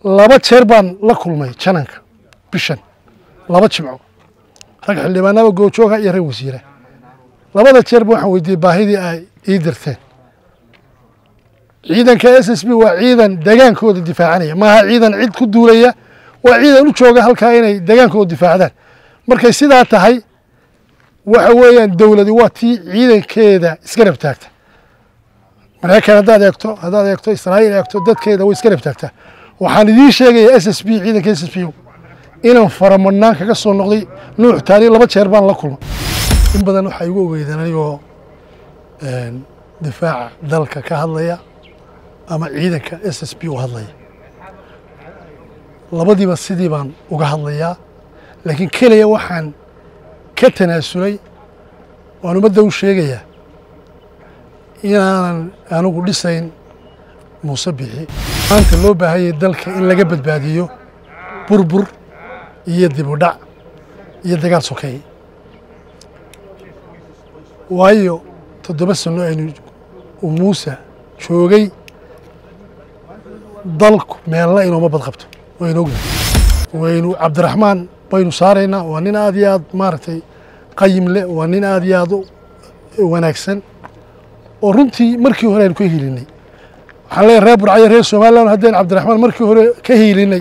laba jeer baan la kulmay jananka bishan laba jimco rag xildhibaanaba goojooga iyo rag wasiira labada jeerba waxaan weydiiyey baahidii ay ii dirteen ciidanka s s b waa ciidan degaankooda difaacanaya maaha ciidan cid ku duulaya waa ciidan u jooga halkaa inay degaankooda difaacdaan markay sidaa tahay waxa weeyaan dowladi waa tii ciidankeeda iska rab taagta maraykan haddaad eegto haddaad eegto israa'iil eegto dadkeeda way iska rab taagtaa waxaan idiin sheegaya s s b ciidanka s s b inaan faramadhnaan kaga soo noqday nuux taani laba jeer baan la kulma in badan waxaa igu ogeydeen anigoo difaaca dalka ka hadlaya ama ciidanka s s b u hadlaya labadiiba sidii baan uga hadlayaa laakiin keliya waxaan ka tanaasulay waan ummadda u sheegayaa inaanan anigu dhisayn muuse bixi maanta loo baahanyay dalka in laga badbaadiyo burbur iyo dib u dhac iyo dagaal sokeeye waayo toddoba sano aynu uu muuse joogay dalku meelna inooma badqabto waynu ognahay waynu cabdiraxmaan baynu saaraynaa waa nin aad iyo aad maaragtay qayim leh waa nin aad iyo aad u wanaagsan oo runtii markii hore aynu ka hiilinay waxaan leeyahay reer burcayo reer somalilan haddaynu cabdiraxmaan markii hore ka hiilinay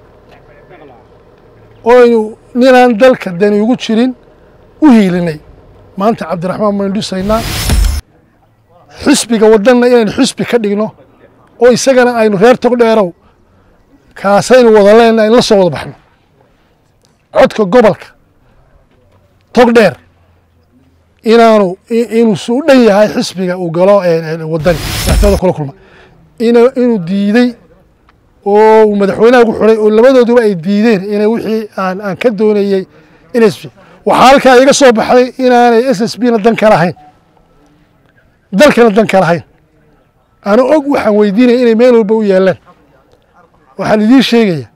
oo aynu ninaan dalka dani ugu jirin u hiilinay maanta cabdiraxmaan baynu dhisaynaa xusbiga wadanna inaynu xusbi ka dhigno oo isagana aynu reer tog dheerow kaasaynu wada leenahay in la soo wada baxno codka gobolka tog dheer inaanu inuu su dhan yahay xisbiga uu galo wadani madaxtooyada kula kulma inuu diidey oo uu madaxweynaha ugu xidhay oo labadooduba ay diideen inay wixii aan aan ka doonayey in s b waxaa halkaa iga soo baxday inaanay s s b na dan ka lahayn dalkana dan ka lahayn ana og waxaan weydiinaya inay meel walba u yaalaan waxaan idiin sheegaya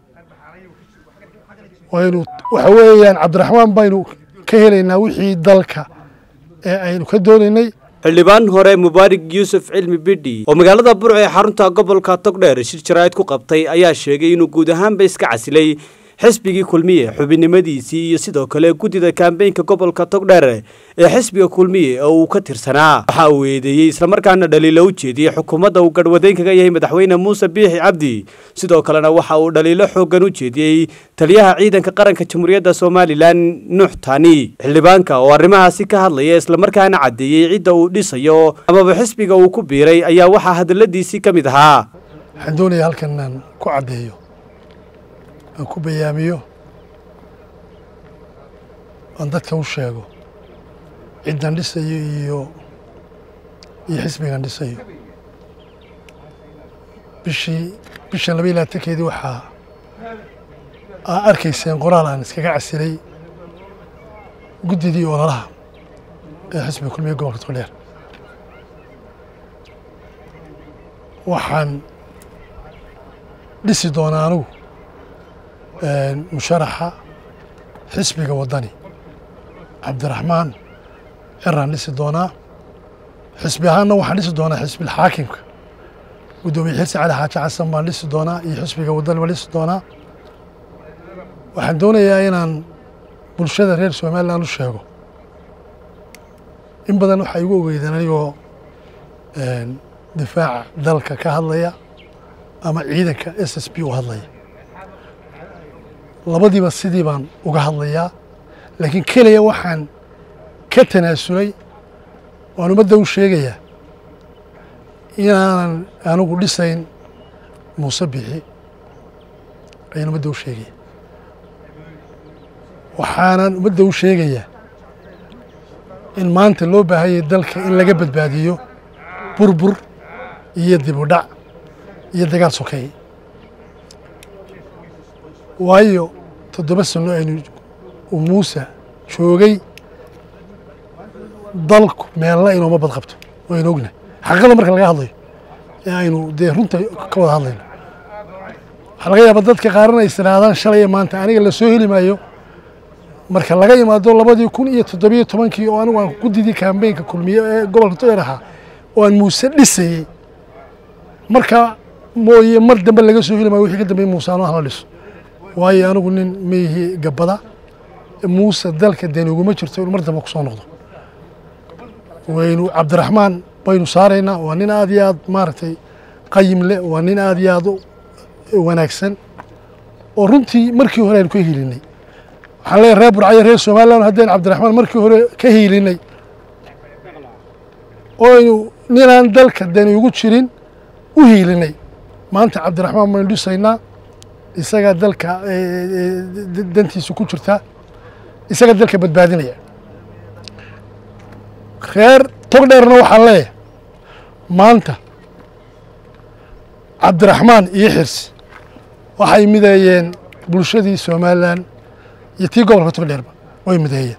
waynu waxa weeyaan cabdiraxmaan baynu ka helaynaa wixii dalka ee aynu ka doonaynay xildhibaan hore mubaarig yuusuf cilmi bidhi oo magaalada burco ee xarunta gobolka togdheer shir jaraa'id ku qabtay ayaa sheegay inuu guud ahaanba iska casilay xisbigii kulmiye xubinimadiisii iyo sidoo kale guddida kambeynka gobolka togdheer ee xisbiga kulmiye oo uu ka tirsanaa waxa uu eedeeyey islamarkaana dhaliilo u jeediyey xukuumadda uu garhwadeyn kaga yahay madaxweyne muuse biixi cabdi sidoo kalena waxa uu dhaliilo xooggan u jeediyey taliyaha ciidanka qaranka jamhuuriyadda somalilan nuux tani xildhibaanka oo arrimahaasi ka hadlaya islamarkaana caddeeyey cidda uu dhisayo amaba xisbiga uu ku biiray ayaa waxaa hadaladiisii ka mid ahaa waxaan doonaya halkan inaan ku caddeeyo aan ku bayaamiyo aan dadka u sheego ciddan dhisayo iyo iyo xisbigan dhisayo bishii bishan laba iyo labaatankeedii waxaa aa arkayseen qoraal aan iskaga casilay guddidii ololaha ee xisbiga kulmiye gobolka togdheer waxaan dhisi doonaa anugu musharaxa xisbiga waddani cabdiraxmaan ciraan dhisi doonaa xisbi ahaanna waxaan dhisi doonaa xisbilxaakimka guddoomiye xirsi cali xaaji xasan baan dhisi doonaa iyo xisbiga waddani baan dhisi doonaa waxaan doonayaa inaan bulshada reer somalilan u sheego in badan waxaa igu ogeydeen anigoo difaaca dalka ka hadlaya ama ciidanka s s b u hadlaya labadiiba sidii baan uga hadlayaa laakiin keliya waxaan ka tanaasulay waan ummadda u sheegayaa inaanan anigu dhisayn muuse bixi ayaan ummadda u sheegaya waxaanan ummadda u sheegayaa in maanta loo baahanyay dalka in laga badbaadiyo burbur iyo dib u dhac iyo dagaal sokeeye waayo toddoba sano aynu uu muuse joogay dalku meelna inooma badqabto waynu ognahay xaqiiqada marka laga hadlayo ee aynu dee runta ka wada hadlayno waxaa laga yaabaa dadka qaarana is idhaahdaan shalay maanta aniga la soo heli maayo marka laga imaado labadii kun iyo toddobiyo tobankii oo anigu aan guddidii kambeynka kulmiye ee gobolka togdheer ahaa oo aan muuse dhisayey marka mooye mar dambe laga soo heli maayo wixii ka dambeeyey muuse ano hala dhiso waayo anigu nin maihi gabbada muuse dalka deni uguma jirto inuu mar dambe kusoo noqdo waynu cabdiraxmaan baynu saaraynaa waa nin aad iyo aad maaragtay qayim leh waa nin aad iyo aad u wanaagsan oo runtii markii hore aynu ka hiilinay waxaan leeyahay reer burcayo reer somaliland haddaynu cabdiraxmaan markii hore ka hiilinay oo aynu ninaan dalka dani ugu jirin u hiilinay maanta cabdiraxmaan baynu dhisaynaa isagaa dalka dantiisa ku jirtaa isagaa dalka badbaadinaya reer tog dheerna waxaan leeyahay maanta cabdiraxmaan iyo xirsi waxay mideeyeen bulshadii somalilan iyo tii gobolka tog dheerba way mideeyeen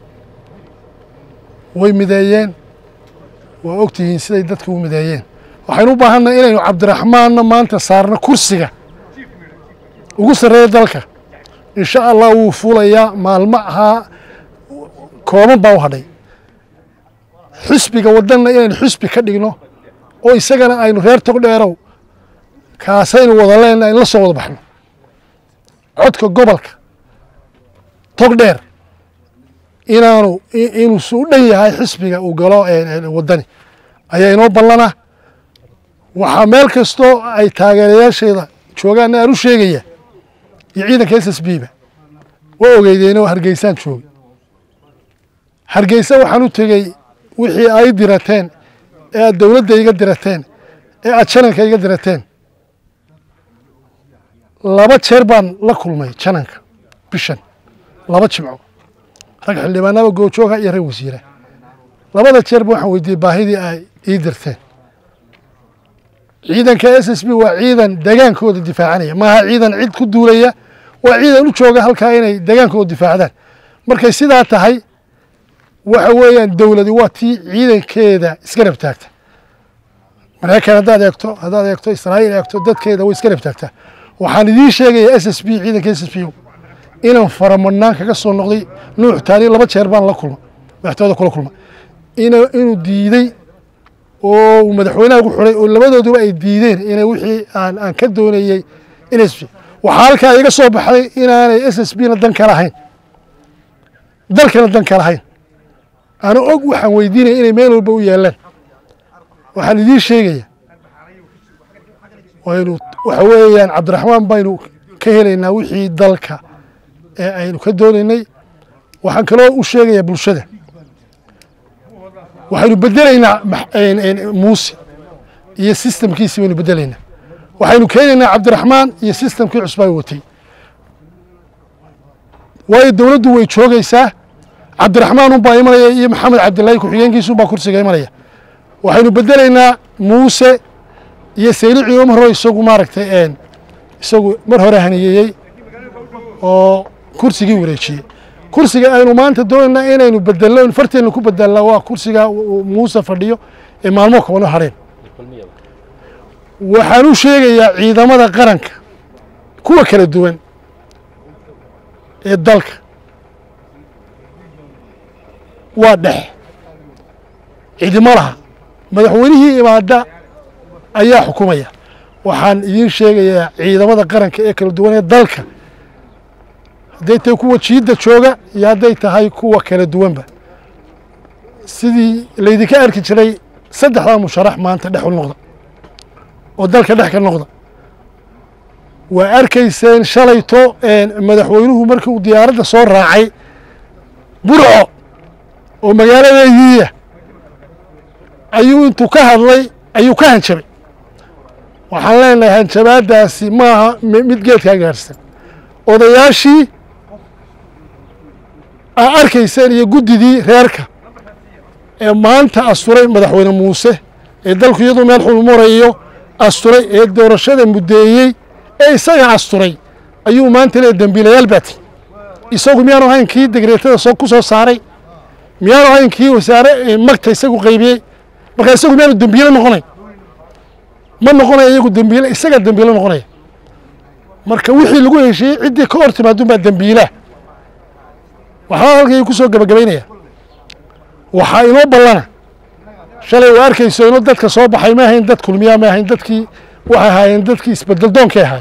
way mideeyeen waa ogtihiin siday dadka u mideeyeen waxaynu u baahannahay inaynu cabdiraxmaanna maanta saarno kursiga ugu sarreeya dalka insha allah wuu fuulayaa maalmo ahaa kooban baa u hadhay xisbiga wadanna inaynu xisbi ka dhigno oo isagana aynu reer tog dheerow kaasaynu wada leenna aynu la soo wada baxno codka gobolka tog dheer inaanu inuu su u dhan yahay xisbiga uu galo wadani ayaa inoo ballana waxaa meel kastoo ay taageerayaasheeda joogaanna aan u sheegaya iyo ciidanka s s b ba waa ogeydeenoo hargeysaan joogay hargeysa waxaan u tegey wixii ay dirateen ee aad dowladda iga dirateen ee aad jananka iga dirateen laba jeer baan la kulmay jananka bishan laba jimco rag xildhibaanaba goojooga iyo rag wasiira labada jeerba waxaan weydiiyey baahidii ay ii dirteen ciidanka s s b waa ciidan degaankooda difaacanaya maaha ciidan cid ku duulaya waa ciidan u jooga halkaa inay degaankooda difaacdaan markay sidaa tahay waxa weeyaan dowladi waa tii ciidankeeda iska rab taagta maraykan haddaad eegto haddaad eegto israa'iil eegto dadkeeda way iska rab taagtaa waxaan idiin sheegaya s s b ciidanka s s b inaan faramadhnaan kaga soo noqday nuux taani laba jeer baan la kulma madaxtooyada kula kulma inuu diidey oo uu madaxweynaha ugu xidhay oo labadooduba ay diideen inay wixii aan aan ka doonayey in s b waxaa halkaa iga soo baxday inaanay s s b na dan ka lahayn dalkana dan ka lahayn ana og waxaan weydiinaya inay meel walba u yaalaan waxaan idiin sheegaya waynu waxa weeyaan cabdiraxmaan baynu ka helaynaa wixii dalka ee aynu ka doonaynay waxaan kaloo u sheegayaa bulshada waxaynu bedelaynaa muuse iyo sistamkiisii baynu bedelaynaa waxaynu keenaynaa cabdiraxmaan iyo sistamkii cusbaa watay waayo dowladdu way joogaysaa cabdiraxmaan unbaa imanaya iyo maxamed cabdilaahi ku-xigeenkiisunbaa kursiga imanaya waxaynu bedelaynaa muuse iyo saylici umaro isagu maaragtay isagu mar hore haniyeeyey oo kursigii wareejiyey kursiga aynu maanta doonaynaa inaynu bedelno farteenu ku bedelnaa waa kursiga muuse fadhiyo ee maalmo koobano hareen waxaan u sheegayaa ciidamada qaranka kuwa kala duwan ee dalka waa dhex cidimo laha madaxweynihii imaada ayaa xukumaya waxaan idiin sheegayaa ciidamada qaranka ee kala duwan ee dalka hadday tahay kuwa jiidda jooga iyo hadday tahay kuwa kala duwanba sidii laydinka arki jiray saddexdaa musharax maanta dhex u noqda oo dalka dhex ka noqda waa arkayseen shalayto madaxweynuhu markii uu diyaaradda soo raacay burco oo magaaladeediiya ayuu intuu ka hadlay ayuu ka hanjabay waxaan leenahay hanjabaadaasi maaha mid geedkaa gaarsan odayaashii aa arkayseen iyo guddidii reerka ee maanta asturay madaxweyne muuse ee dalku iyadoo meel xul marayo asturay ee doorashada muddeeyey ee isaga asturay ayuu maanta leey dembiilayaal baati isagu miyaanu ahayn kii degreetada soo ku soo saaray miyaanu ahayn kii wasaare magta isagu qaybiyey marka isagu miyaanu dembiile noqonay ma noqonaya iyagu dembiile isagaa dembiile noqonaya marka wixii lagu heshiiyey ciddii ka hor timaadun baa dembiilaa waxaa halkay ku soo gabagabaynaya waxaa inoo ballana shalay waa arkayso inoo dadka soo baxay ma ahayn dad kulmiyaa ma ahayn dadkii waxay ahaayeen dadkii isbedel doonkay ahayd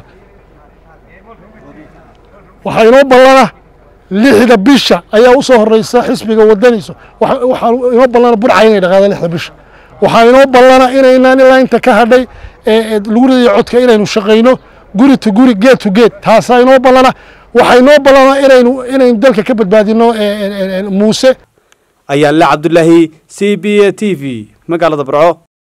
waxaa inoo ballana lixda bisha ayaa usoo horeysa xisbiga wadanayso waxaa inoo ballana burca inay dhaqaada lixda bisha waxaa inoo ballana inaynaan ilaa inta ka hadhay lagu ridayo codka inaynu shaqayno guri to guri geed to geed taasaa inoo ballana waxaa inoo ballana inaynu inaynu dalka ka badbaadino muuse ayaale cabdulaahi c b a t v magaalada burco